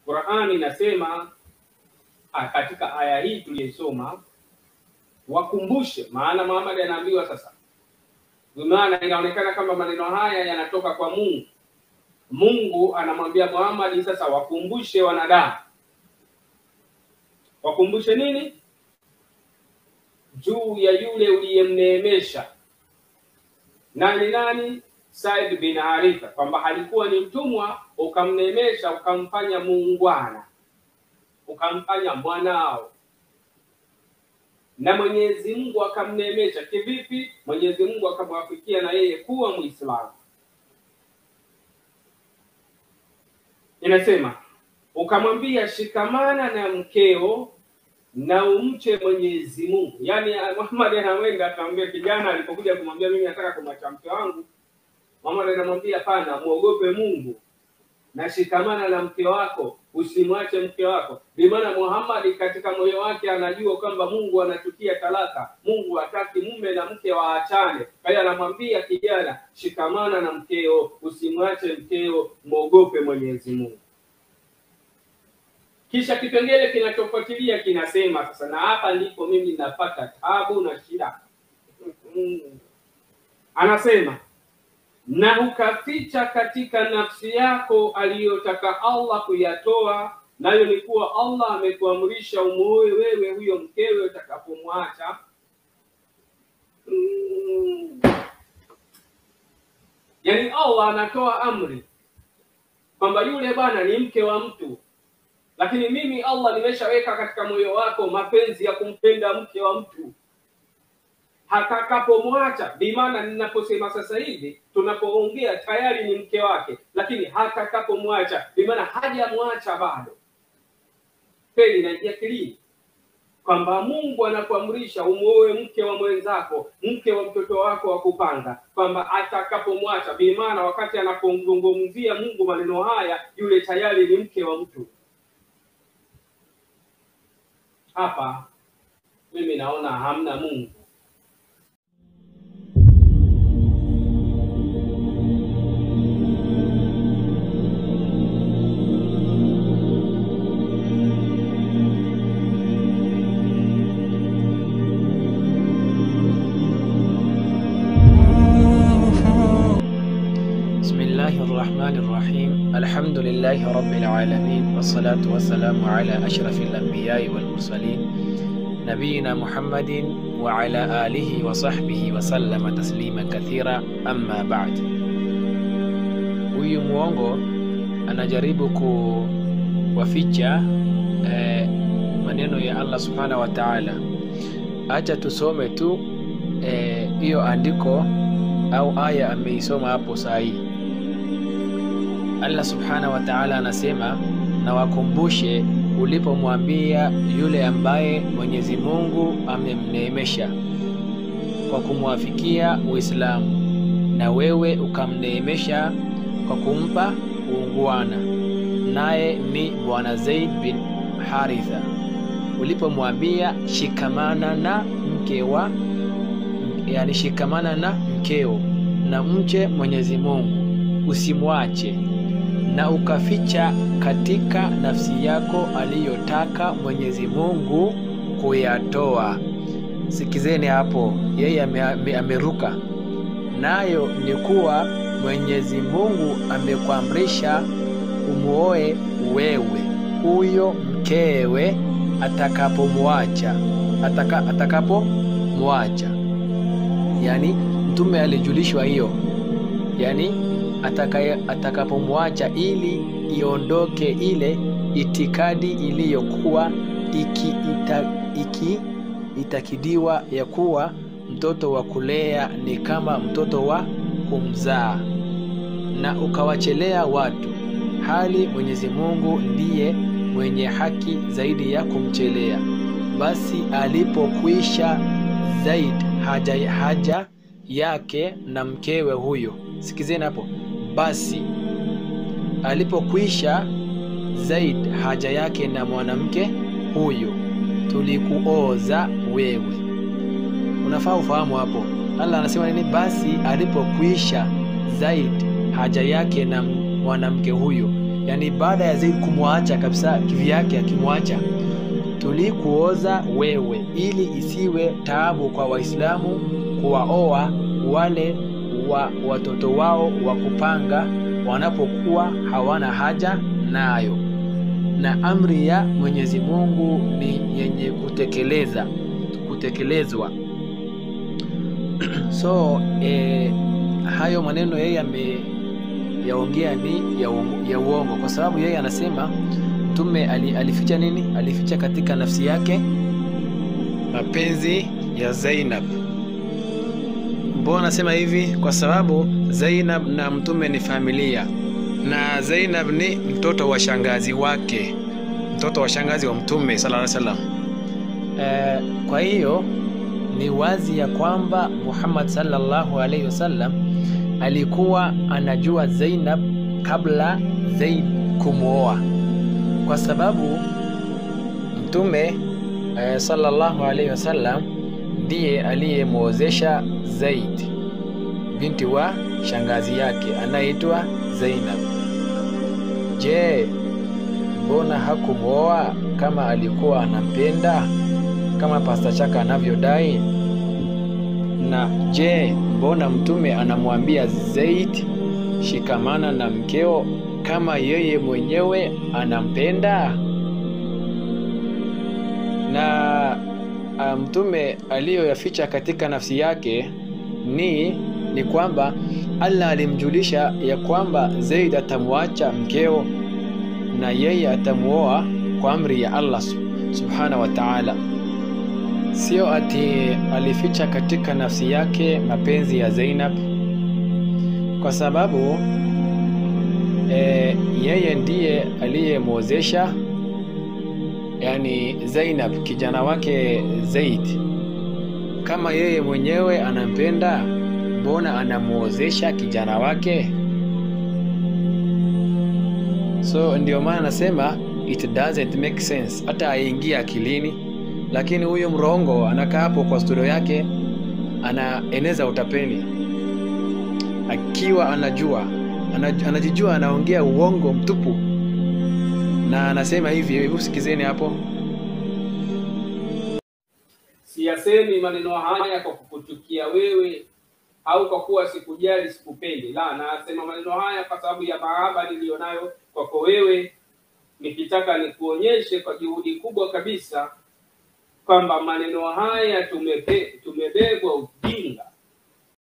Qur'ani inasema ah, katika aya hii tuliyosoma, wakumbushe. Maana Muhammad anaambiwa sasa, maana inaonekana kama maneno haya yanatoka kwa Mungu. Mungu anamwambia Muhammad sasa, wakumbushe wanadamu. Wakumbushe nini? Juu ya yule uliyemneemesha. Nani nani? Said bin Haritha, kwamba alikuwa ni mtumwa, ukamneemesha, ukamfanya muungwana, ukamfanya mwanao, na Mwenyezi Mungu akamneemesha. Kivipi? Mwenyezi Mungu akamwafikia na yeye kuwa Muislamu. Inasema ukamwambia shikamana na mkeo na umche Mwenyezi Mungu. Yaani Muhammad anawenda akamwambia kijana alipokuja kumwambia mimi nataka kumwacha mke wangu, Muhammad anamwambia hapana, muogope Mungu na shikamana na mke wako, usimwache mke wako. Bimaana Muhammad katika moyo wake anajua kwamba Mungu anachukia talaka, Mungu hataki mume na mke waachane. Kwa hiyo anamwambia kijana, shikamana na mkeo, usimwache mkeo, mwogope Mwenyezi Mungu. Kisha kipengele kinachofuatilia kinasema sasa, na hapa ndipo mimi napata tabu na shida. Anasema na ukaficha katika nafsi yako aliyotaka Allah kuyatoa, nayo ni kuwa Allah amekuamrisha umuoe wewe huyo mkewe utakapomwacha. Mm. Yaani Allah anatoa amri kwamba yule bwana ni mke wa mtu, lakini mimi Allah nimeshaweka katika moyo wako mapenzi ya kumpenda mke wa mtu hatakapomwacha. Bimaana ninaposema sasa hivi tunapoongea tayari ni mke wake, lakini hatakapomwacha, bimaana hajamwacha bado. Kweli naingia kilini kwamba Mungu anakuamrisha umuoe mke wa mwenzako, mke wa mtoto wako wa kupanga, kwamba atakapomwacha, bimaana wakati anapomzungumzia Mungu maneno haya, yule tayari ni mke wa mtu. Hapa mimi naona hamna Mungu. بسم الله الرحمن الرحيم الحمد لله رب العالمين والصلاة والسلام على أشرف الأنبياء والمرسلين نبينا محمد وعلى آله وصحبه وسلم تسليما كثيرا أما بعد huyu mwongo anajaribu kuwaficha eh, maneno ya Allah subhanahu wa ta'ala. Acha tusome tu hiyo eh, andiko au aya ameisoma hapo saa hii. Allah subhanahu wa ta'ala anasema, na wakumbushe ulipomwambia yule ambaye Mwenyezi Mungu amemneemesha kwa kumwafikia Uislamu, na wewe ukamneemesha kwa kumpa uungwana, naye ni Bwana Zaid bin Haritha, ulipomwambia shikamana na mke wa yani shikamana na mkeo na mche Mwenyezi Mungu usimwache, na ukaficha katika nafsi yako aliyotaka Mwenyezi Mungu kuyatoa. Sikizeni hapo, yeye ame, ame, ameruka nayo ni kuwa Mwenyezi Mungu amekuamrisha umuoe wewe huyo mkewe atakapomwacha ataka, atakapomwacha yani mtume alijulishwa hiyo yani atakapomwacha ili iondoke ile itikadi iliyokuwa iki, ita, iki itakidiwa ya kuwa mtoto wa kulea ni kama mtoto wa kumzaa na ukawachelea watu hali Mwenyezi Mungu ndiye mwenye haki zaidi ya kumchelea basi alipokwisha Zaid haja, haja yake na mkewe huyo. Sikizeni hapo. Basi alipokwisha Zaid haja yake na mwanamke huyo, tulikuoza wewe. Unafaa ufahamu hapo, Allah anasema nini? Basi alipokwisha Zaid haja yake na mwanamke huyo, yani baada ya Zaid kumwacha kabisa kivyake akimwacha tulikuoza wewe ili isiwe taabu kwa Waislamu kuwaoa wale wa watoto wao wa kupanga wanapokuwa hawana haja nayo, na amri ya Mwenyezi Mungu ni yenye kutekeleza kutekelezwa. So eh, hayo maneno yeye ameyaongea ni ya uongo, ya uongo kwa sababu yeye anasema mtume ali, alificha nini? Alificha katika nafsi yake mapenzi ya Zainab. Mbona nasema hivi? Kwa sababu Zainab na mtume ni familia, na Zainab ni mtoto wa shangazi wake, mtoto wa shangazi wa mtume sallallahu alaihi wasallam. Eh, kwa hiyo ni wazi ya kwamba Muhammad sallallahu alaihi wasallam alikuwa anajua Zainab kabla Zaid kumwoa, kwa sababu mtume eh, sallallahu alaihi wasallam ndiye aliyemwozesha Zaid binti wa shangazi yake anaitwa Zainab. Je, mbona hakumwoa kama alikuwa anampenda kama Pasta Chaka anavyodai? Na je, mbona mtume anamwambia Zaid shikamana na mkeo kama yeye mwenyewe anampenda? Na uh, mtume aliyoyaficha katika nafsi yake ni ni kwamba Allah alimjulisha ya kwamba Zaid atamwacha mkeo na yeye atamuoa kwa amri ya Allah subhanahu wa ta'ala. Sio ati alificha katika nafsi yake mapenzi ya Zainab, kwa sababu e, yeye ndiye aliyemwozesha yani Zainab kijana wake Zaid. Kama yeye mwenyewe anampenda, mbona anamuozesha kijana wake? So ndio maana nasema it doesn't make sense, hata aingia akilini. Lakini huyu mrongo anakaa hapo kwa studio yake, anaeneza utapeli akiwa anajua anajijua anaongea uongo mtupu, na anasema hivi. Hebu sikizeni hapo. Siyasemi maneno haya kwa kukuchukia wewe au kwa kuwa sikujali, sikupendi. La, nasema maneno haya kwa sababu ya mahaba niliyonayo kwako wewe, nikitaka nikuonyeshe kwa juhudi kubwa kabisa kwamba maneno haya tumepe, tumebebwa ujinga